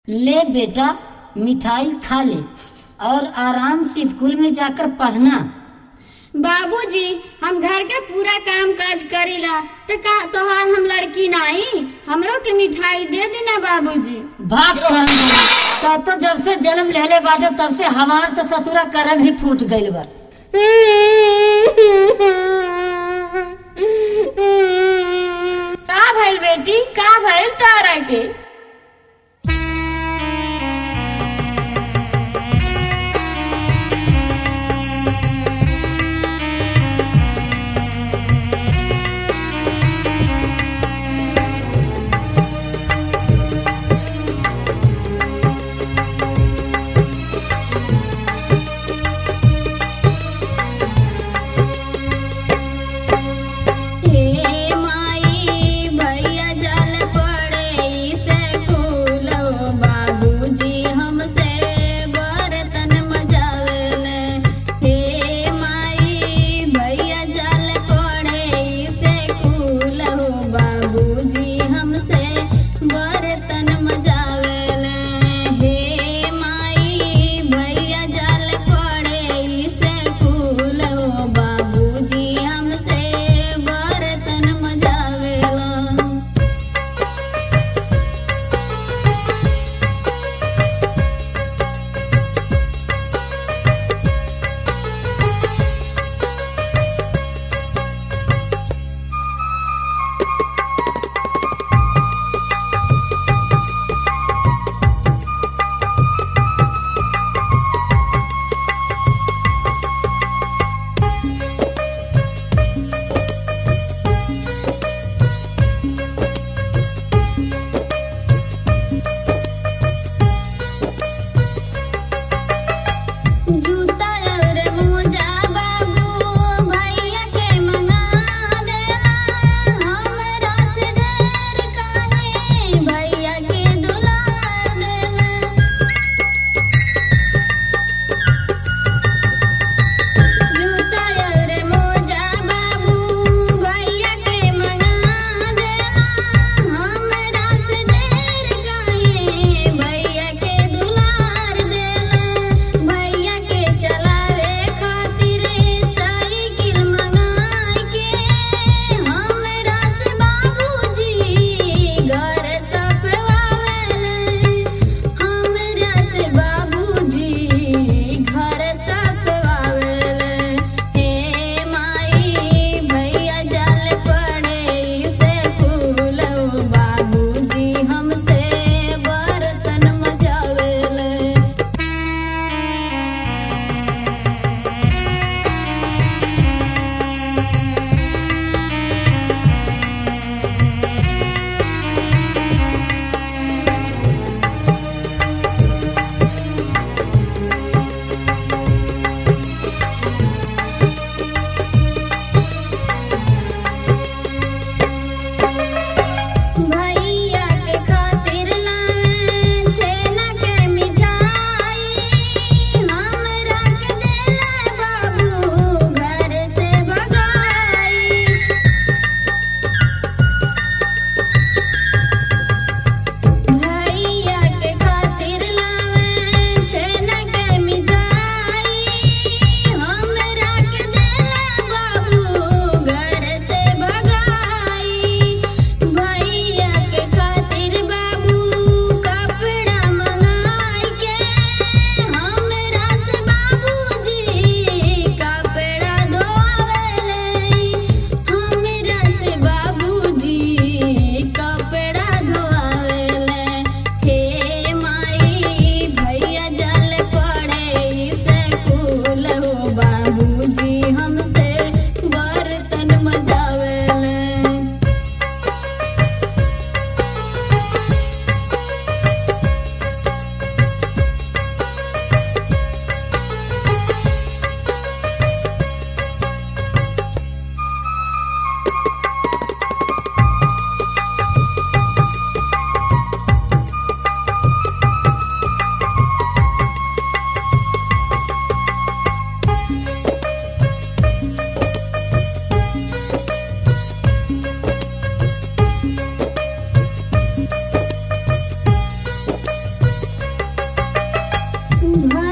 ले बेटा मिठाई खा ले और आराम से स्कूल में जाकर पढ़ना बाबूजी हम घर का पूरा काम काज करीला तो का तोहार हम लड़की नहीं हमरो के मिठाई दे देना बाबूजी भाग करम वाला। तो, तो जब से जन्म लेले बाटे तब से हमार तो ससुरा करम ही फूट गइल बा का भइल बेटी का भइल तारा के हे माई भैया जल पड़े से भर